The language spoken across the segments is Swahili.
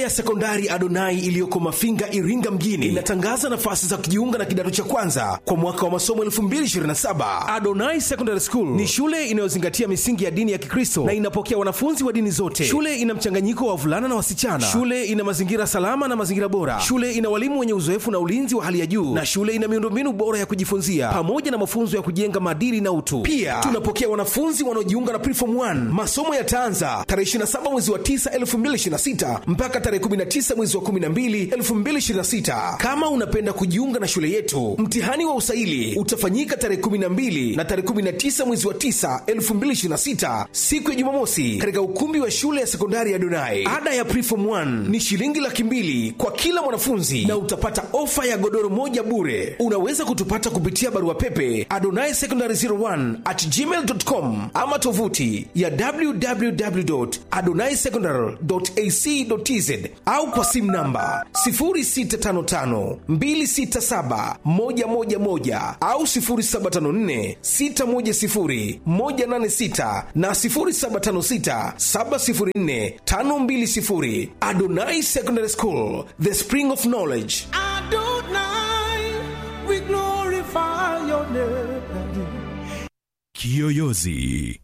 ya sekondari Adonai iliyoko Mafinga, Iringa mjini inatangaza nafasi za kujiunga na kidato cha kwanza kwa mwaka wa masomo 2027. Adonai Secondary School ni shule inayozingatia misingi ya dini ya Kikristo na inapokea wanafunzi wa dini zote. Shule ina mchanganyiko wa wavulana na wasichana. Shule ina mazingira salama na mazingira bora. Shule ina walimu wenye uzoefu na ulinzi wa hali ya juu, na shule ina miundombinu bora ya kujifunzia pamoja na mafunzo ya kujenga maadili na utu. Pia tunapokea wanafunzi wanaojiunga na Preform 1. Masomo yataanza tarehe 27 mwezi wa 9 2026 mpaka tarehe 19 mwezi wa 12 2026. Kama unapenda kujiunga na shule yetu, mtihani wa usaili utafanyika tarehe 12 na tarehe 19 mwezi wa 9 2026, siku ya Jumamosi, katika ukumbi wa shule ya sekondari ya Donai. Ada ya Preform 1 ni shilingi laki mbili kwa kila mwanafunzi na utapata ofa ya godoro moja bure. Unaweza kutupata kupitia barua pepe adonai secondary 01 at gmail.com ama tovuti ya www.adonaisecondary.ac.tz au kwa simu namba 0655267111 au 0754610186 na 0756704520. Adonai Secondary School, the spring of knowledge. Adonai, we glorify your name. Kiyoyozi.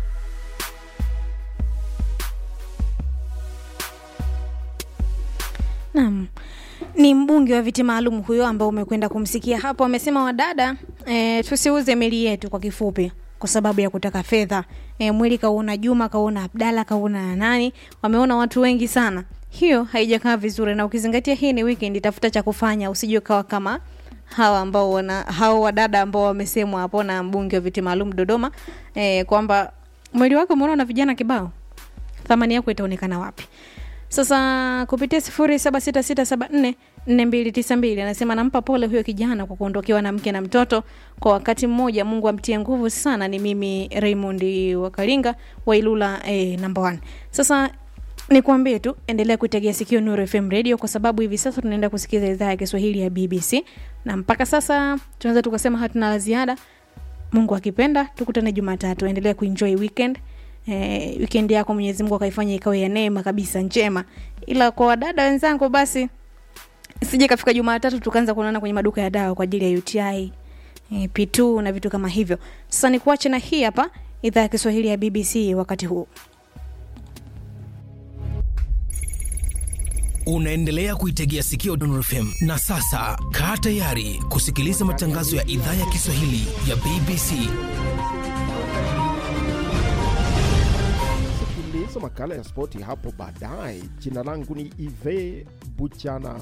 Naam, ni mbunge wa viti maalum huyo ambao umekwenda kumsikia hapo. Amesema wadada, e, tusiuze meli yetu kwa kifupi kwa sababu ya kutaka fedha. E, mwili kauona Juma, kauona Abdalla, kauona nani, wameona watu wengi sana. Hiyo haijakaa vizuri, na ukizingatia hii ni weekend, tafuta cha kufanya, usije ukawa kama hawa ambao wana hao wadada ambao wamesemwa hapo na mbunge wa viti maalum Dodoma, e, kwamba mwili wako umeona na vijana kibao, thamani yako itaonekana wapi? Sasa kupitia sifuri saba sita sita saba nne nne mbili tisa mbili anasema nampa pole huyo kijana kwa kuondokewa na mke na mtoto kwa wakati mmoja. Mungu amtie nguvu sana. Ni mimi Raymond Wakalinga wa Ilula eh, number one. Sasa nikwambie tu endelea kuitegea sikio Nuru FM radio kwa sababu hivi sasa tunaenda kusikiza idhaa ya Kiswahili ya BBC na mpaka sasa tunaweza tukasema hatuna la ziada. Mungu akipenda tukutane Jumatatu. Endelea kuenjoy weekend eh, weekend yako Mwenyezi Mungu akaifanya ikawe ya neema kabisa njema. Ila kwa wadada wenzangu, basi sije kafika Jumatatu tukaanza kuonana kwenye maduka ya dawa kwa ajili ya UTI eh, P2 na vitu kama hivyo. Sasa nikuache na hii hapa idhaa ya Kiswahili ya BBC wakati huu. Unaendelea kuitegea sikio Nuru FM na sasa kaa tayari kusikiliza matangazo ya idhaa ya Kiswahili ya BBC. Sikiliza makala ya spoti hapo baadaye. Jina langu ni Ive Buchana.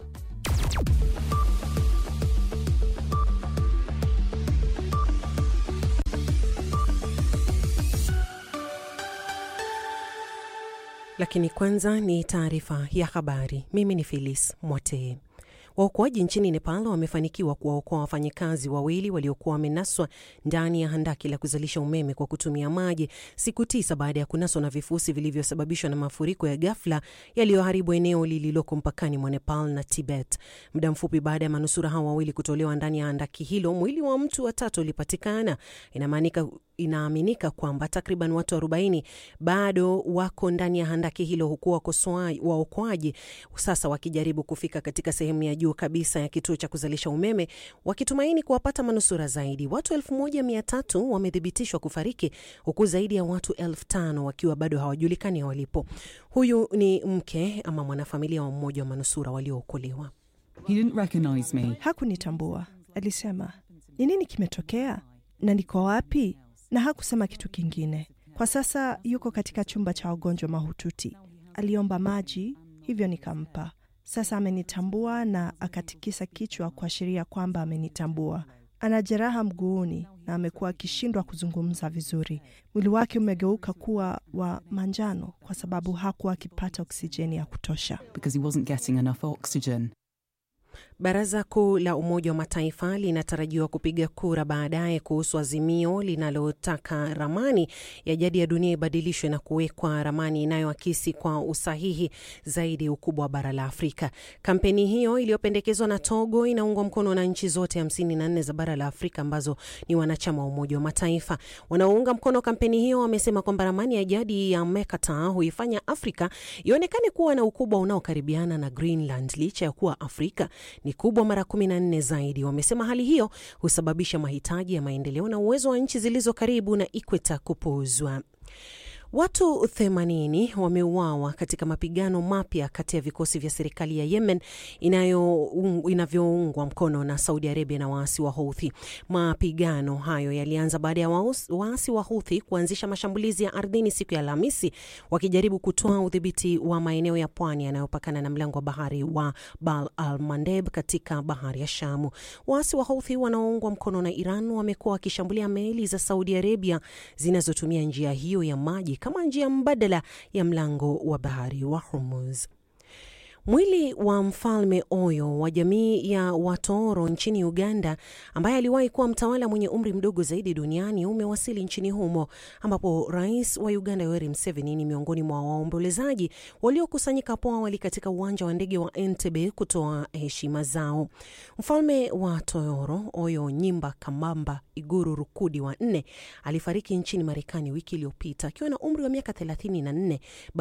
Lakini kwanza ni taarifa ya habari. Mimi ni Phyllis Mwatee. Waokoaji nchini Nepal wamefanikiwa kuwaokoa wafanyikazi wawili waliokuwa wamenaswa ndani ya handaki la kuzalisha umeme kwa kutumia maji siku tisa baada ya kunaswa na vifusi vilivyosababishwa na mafuriko ya ghafla yaliyoharibu eneo lililoko mpakani mwa Nepal na Tibet. Muda mfupi baada ya manusura hao wawili kutolewa ndani ya handaki hilo, mwili wa mtu wa tatu ulipatikana. Inamaanika inaaminika kwamba takriban watu 40 bado wako ndani ya handaki hilo huku waokoaji sasa wakijaribu kufika katika sehemu ya juu kabisa ya kituo cha kuzalisha umeme wakitumaini kuwapata manusura zaidi. Watu 1300 wamethibitishwa kufariki huku zaidi ya watu 5000 wakiwa bado hawajulikani walipo. Huyu ni mke ama mwanafamilia wa mmoja wa manusura waliookolewa. He didn't recognize me. Hakunitambua, alisema. Ni nini kimetokea na niko wapi? Na hakusema kitu kingine. Kwa sasa yuko katika chumba cha wagonjwa mahututi. Aliomba maji, hivyo nikampa. Sasa amenitambua na akatikisa kichwa kuashiria kwamba amenitambua. Ana jeraha mguuni na amekuwa akishindwa kuzungumza vizuri. Mwili wake umegeuka kuwa wa manjano kwa sababu hakuwa akipata oksijeni ya kutosha. because he wasn't getting enough oxygen. Baraza Kuu la Umoja wa Mataifa linatarajiwa kupiga kura baadaye kuhusu azimio linalotaka ramani ya jadi ya dunia ibadilishwe na kuwekwa ramani inayoakisi kwa usahihi zaidi ukubwa wa bara la Afrika. Kampeni hiyo iliyopendekezwa na Togo inaungwa mkono na nchi zote 54 za bara la Afrika ambazo ni wanachama wa Umoja wa Mataifa. Wanaounga mkono kampeni hiyo wamesema kwamba ramani ya jadi ya Mekata huifanya Afrika ionekane kuwa na ukubwa unaokaribiana na Greenland licha ya kuwa Afrika ni kubwa mara 14 zaidi. Wamesema hali hiyo husababisha mahitaji ya maendeleo na uwezo wa nchi zilizo karibu na ikweta kupuuzwa. Watu 80 wameuawa katika mapigano mapya kati ya vikosi vya serikali ya Yemen inavyoungwa mkono na Saudi Arabia na waasi wa Houthi. Mapigano hayo yalianza baada ya waasi wa Houthi kuanzisha mashambulizi ya ardhini siku ya Alhamisi, wakijaribu kutoa udhibiti wa maeneo ya pwani yanayopakana na mlango wa bahari wa Bab al Mandeb katika bahari ya Shamu. Waasi wa Houthi wanaoungwa mkono na Iran wamekuwa wakishambulia meli za Saudi Arabia zinazotumia njia hiyo ya maji kama njia mbadala ya mlango wa bahari wa Hormuz. Mwili wa mfalme Oyo wa jamii ya Watoro nchini Uganda, ambaye aliwahi kuwa mtawala mwenye umri mdogo zaidi duniani umewasili nchini humo, ambapo rais wa Uganda Yoweri Museveni ni miongoni mwa waombolezaji waliokusanyika hapo awali katika uwanja wa ndege wa Entebbe kutoa heshima zao. Mfalme wa Toyoro Oyo Nyimba Kamamba Iguru Rukudi wa nne alifariki nchini Marekani wiki iliyopita akiwa na umri wa miaka 34